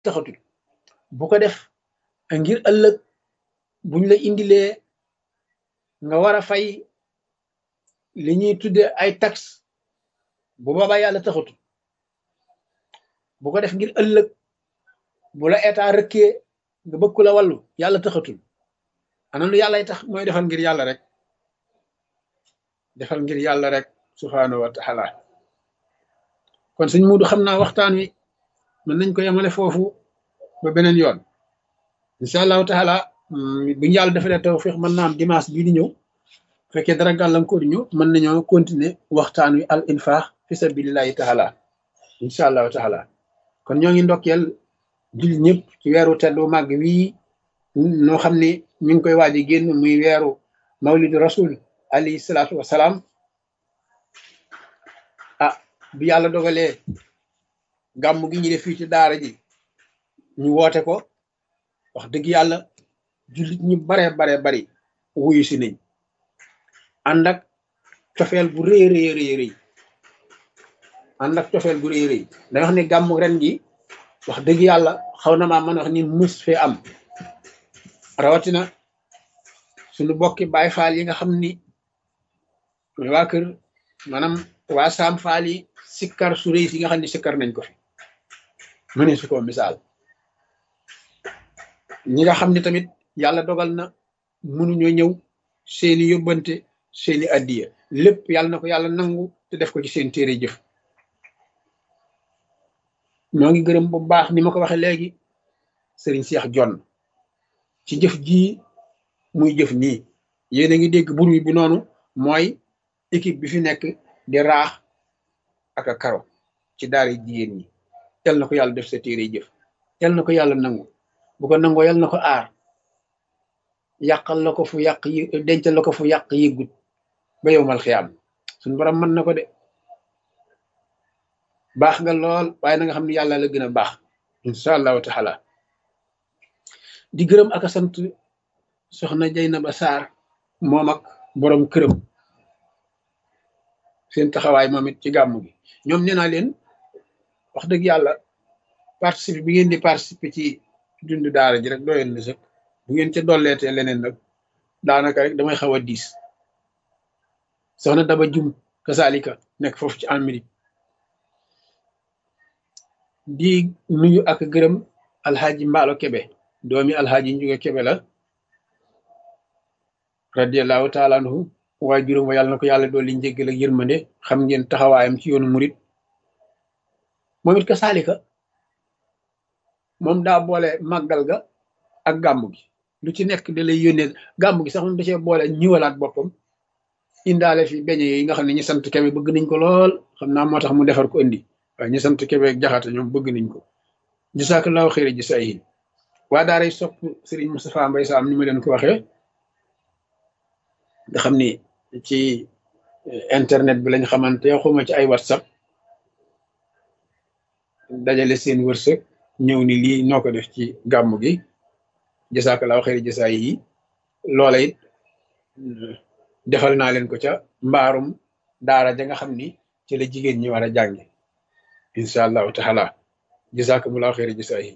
taxatul bu ko def ngir ëllëg buñ la indilee nga war a fay li ñuy tudde ay taxe bu boobaa yàlla taxatul bu ko def ngir ëllëg bu la état rëkkee nga bëgg ku la wàllu yàlla taxatul ana lu yàllay tax mooy defal ngir yàlla rek defal ngir yàlla rek subhaanahu wa taala kon sëñ Muudu xam naa waxtaan wi mën nañ ko yemale foofu ba beneen yoon incha allahu taala buñu yàlla defalee tawfiq mën naa am dimanche bii di ñëw fekkee dara gàllankoor ñu mën nañoo continuer waxtaan wi al infaq fi sabilillahi taala incha allahu taala kon ñoo ngi ndokkeel jul ñëpp ci weeru teddu màgg wii noo xam ne ñu ngi koy waaj a génn muy weeru mawlidu rasul alayhi salaatu wasalaam ah bi yàlla dogalee gàmm gi ñu def fii ci daara ji ñu woote ko wax dëgg yàlla jullit ñu bare bare bari wuyu si nañ ànd ak cofeel bu rëy rëy rëy rëy ànd ak cofeel bu rëy rëy da wax ne gàmm ren gi wax dëgg yàlla xaw na maa mën wax ni mus fee am rawatina suñu bokki baay faal yi nga xam ni waa kër maanaam waa saam faal yi sikkar su rëy si nga xam ne sikkar nañ ko fi mu ne su ko misaal ñi nga xam ne tamit yàlla dogal na mënuñoo ñëw seeni yóbbante seeni addiya lépp yàlla na ko yàlla nangu te def ko ci seen téere jëf ñoo ngi gërëm bu baax ni ma ko waxee léegi sëriñ Seex Jonn ci jëf jii muy jëf nii yéen a ngi dégg bur wi bi noonu mooy équipe bi fi nekk di raax ak a karo ci daara jigéen ñi yal na ko yàlla def sa téere jëf yal na ko yàlla nangu bu ko nangoo yal na ko aar yàqal la ko fu yàq yi dencal la ko fu yàq yëggut ba yow mal xiyaam suñu borom mën na ko de baax nga lool waaye na nga xam ne yàlla la gën a baax incha allahu taala di gërëm ak a sant soxna Jaynaba Sarr moom ak borom këram seen taxawaay moom it ci gàmmu gi ñoom nee naa leen wax dëgg yàlla participer bi ngeen di participer ci dund daara ji rek doyoon na sëkk bu ngeen ca dolleetee leneen nag daanaka rek damay xaw a diis soxna Daba Jum kasaalika nekk foofu ci Amérique di nuyu ak gërëm alxaaji mbaalo kebe doomi alxaaji njuga kebe la radiallahu taala anhu waaye juróom wa yàlla na ko yàlla dooli njéggal ak yërmande xam ngeen taxawaayam ci yoonu murit moom it ka saalika moom daa boole màggal ga ak gàmmu gi lu ci nekk da lay yónnee gàmmu gi sax moom da cee boole ñiwalaat boppam indaale fi beñe yi nga xam ne ñi sant kebe bëgg nañ ko lool xam naa moo tax mu defar ko indi waaye ñi sant kebe ak jaxate ñoom bëgg nañ ko jasaakallaahu xëyri ji say waa daaray sopp sëriñ Moustapha Mbay Saam ni ma leen ko waxee nga xam ni ci internet bi lañ xamante xuma ci ay whatsapp dajale seen wërsëg ñëw ni lii noo ko def ci gàmm gi jasaakallaahu xëyri ji say yi loola it defal naa leen ko ca mbaarum daara ja nga xam ni ci la jigéen ñi war a jànge incha allahu taala jasakumullahu xeeri jasaayi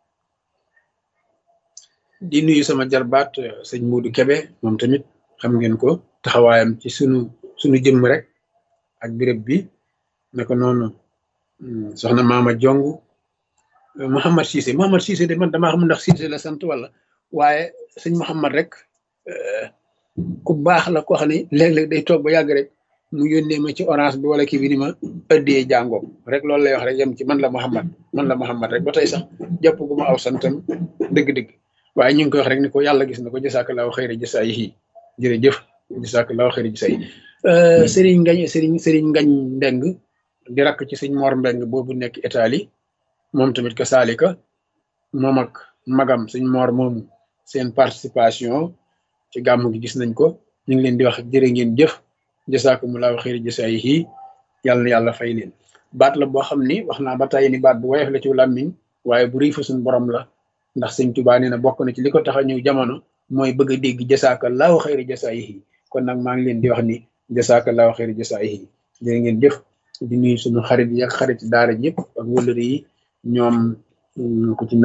di nuyu sama jarbaat sëñ Muudu Kebe moom tamit xam ngeen ko taxawaayam ci sunu sunu jëmm rek ak béréb bi naka noonu soxna Maama Jong Mouhamad Cissé Mouhamad Cissé de man damaa xam ndax Cissé la sant wala waaye sëñ Mouhamad rek ku baax la koo xam ne léeg-léeg day toog ba yàgg rek mu yónnee ma ci orange bi wala kii bi ni ma ëddee jàngoom rek loolu lay wax rek yem ci man la Mouhamad man la Mouhamad rek ba tey sax jàpp gu ma aw santam dëgg-dëgg waaye ñu ngi koy wax rek ni ko yàlla gis na ko jasaakallaahu xayri jasaayihi jërëjëf jasaakallaahu xayri jasaayihi sëriñ ngañ sëriñ sëriñ ngañ mbeng di rakk ci sëñ Mor mbeng boobu nekk Italie moom tamit ka saalika moom ak magam sëñ Mor moomu seen participation ci gàmm gi gis nañ ko ñu ngi leen di wax jërë ngeen jëf jasaakumulaahu xayri jasaayihi yàlla na yàlla fay leen baat la boo xam ni wax naa ba tey ni baat bu woyof la ci làmmiñ waaye bu rëy fa suñ borom la ndax sëñ Tuubaa nee na bokk na ci li ko tax a ñëw jamono mooy bëgg a dégg jasaakallaahu xayri jasaayihi kon nag maa ngi leen di wax ni jasaakallaahu xayri jasaayihi jërë ngeen jëf di nuyu suñu xarit yi ak xarit daara ji yëpp ak wëllëri yi ñoom ku ci